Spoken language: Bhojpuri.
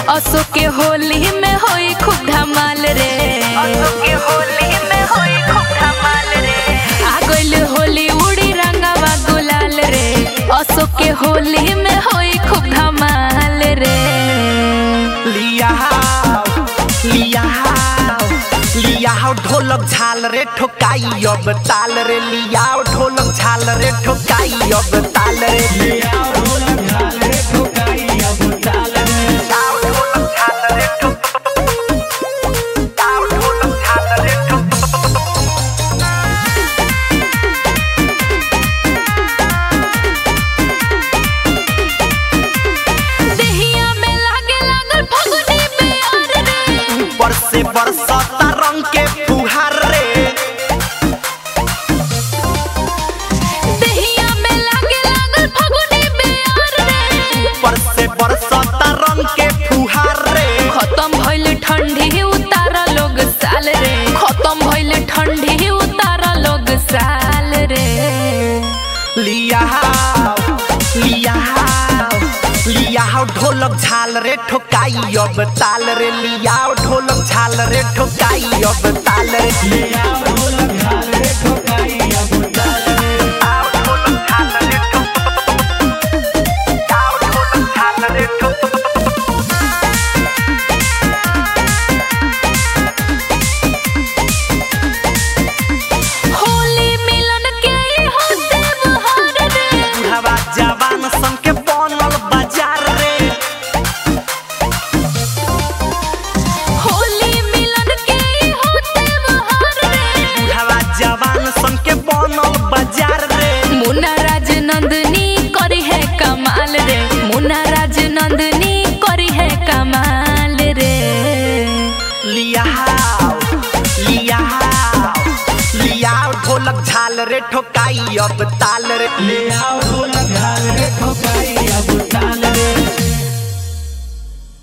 असो के होली में होई खूब धमाल रे असो के होली में होई खूब धमाल रे आ गइल होली उड़ी रंगवा गुलाल रे असो के होली में होई खूब धमाल रे लिया हाव, लिया हाव, लिया हाव ढोलक झाल रे ठोकाई अब ताल रे लिया हाव ढोलक झाल रे ठोकाई अब ताल रे लिया हाव ढोलक झाल रे ठोकाई अब ताल रे लिया हाव ढोलक झाल रे ठोक- लिया हाव ढोलक झाल रे ठोक- देहिया में लागे लागल फगुनी प्यार रे ऊपर से बरसता रंग के फुहार रे देहिया में लागे लागल फगुनी प्यार रे ऊपर से बरसता रंग के फुहार रे खत्म भइल ठंडी उतारा लोग साल रे खत्म भइल ठंडी उतारा लोग साल रे लिया हाव, लिया हाव, लिया हाव ढोलक झाल रे ठोकाई अब ताल रे लिया हाव ढोलक झाल रे ठोकाई अब ताल रे लिया हाव ढोलक झाल रे ठोकाई अब ताल रे हाव ढोलक झाल रे ठोक- हाव ढोलक झाल रे ठोक- होली मिलन के ई हो त्योहार रे बुढ़वा जवान सन के बनल बाजार रे होली मिलन के ई हो त्योहार रे बुढ़वा जवान सन के बनल बाजार रे मुन्ना राज नंदनी करी है कमाल रे मुन्ना राज नंदनी करी है कमाल रे लिया हाव, लिया हाव, लिया हाव ढोलक झाल रे ठोकाई अब ताल रे लिया हाव ढोलक झाल रे ठोकाई अब ताल